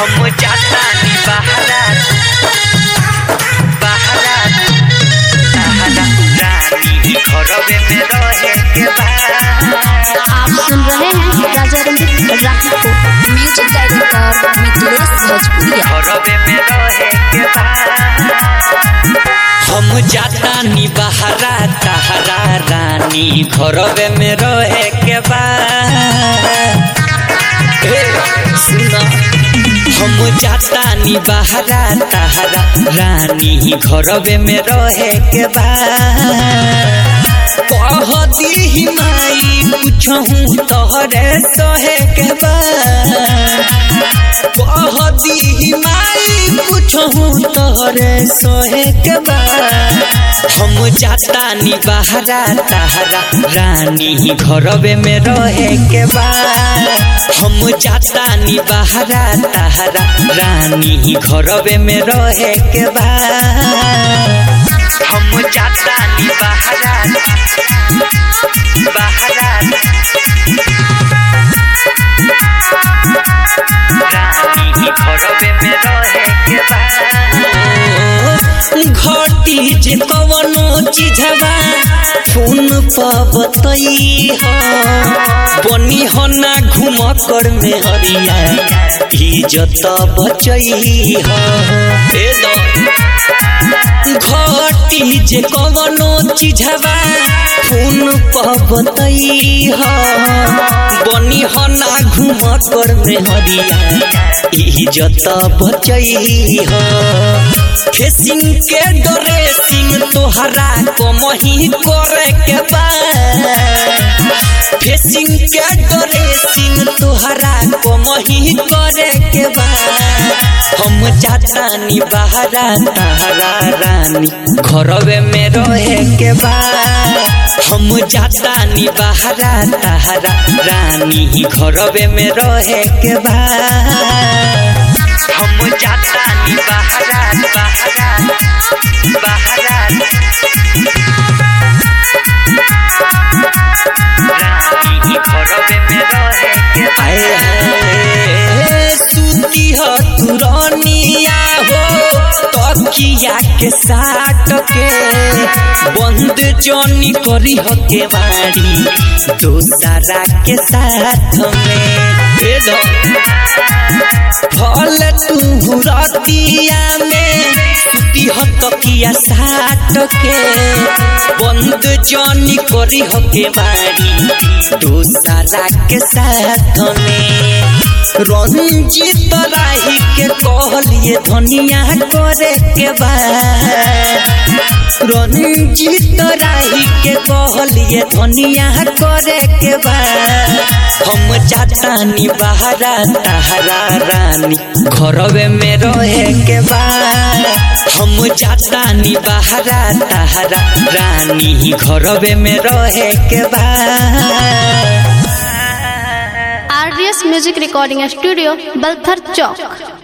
हम जातानी बहरा बहरा बहरा रानी घरवे में रहे के बा आप सुन रहे हैं राजा रंजित राही को म्यूजिक डायरेक्टर मिथिलेश भोजपुरिया घरवे में रहे के बा हम जातानी बहरा तहरा रानी घरवे में रहे के बा ए, सुना हम जातानी बहरा तहरा रानी घरवे में रहे के बा कह दी माई कुछहू तोहरे सहे के बा कह दी माई कुछहू तोहरे सहे के बा हम जातानी बहरा तहरा रानी घरवे में रहे के बा हम जातानी बहरा तहरा रानी घरवे में रहे के बा हम जातानी बहरा बहरा रानी घरवे में रहे के बा घटी जे कवनो चीजवा फोन पर बतई हो बनी हो ना घूम कर में हरिया इज्जत बचई हो ए दो घटी जे कवनो चीजवा फोन पर बतई हो बनी हो ना घूम कर में हरिया इज्जत बचई हो फेसिंग के डरे सिंह तोहरा को मही करे के बा फेसिंग के डरे सिंह तोहरा को मही करे के बा हम जातानी बहरा तहरा रानी घरवे में रहे के बा हम जातानी बहरा तहरा रानी घरवे में रहे के बा हम जातानी बहरा बहरा बहरा रानी घरवे में रहे के आए हाय सूती हो तुरनिया हो तकिया के साट के बंद जोनी करी हो के बाड़ी दोसरा के साथ में ए दो फल तू रतिया में सूती हो तकिया साट के बंद जोनी करी हो के बाड़ी दोसरा के साथ में रंजित राही के कहलिए धनिया करे के बा रंजित राही के कहलिए धनिया करे के बा हम जातानी बहरा तहरा रानी घरवे में रहे के बा हम जातानी बहरा तहरा रानी घरवे में रहे के बा RDS music recording studio Balthar चौक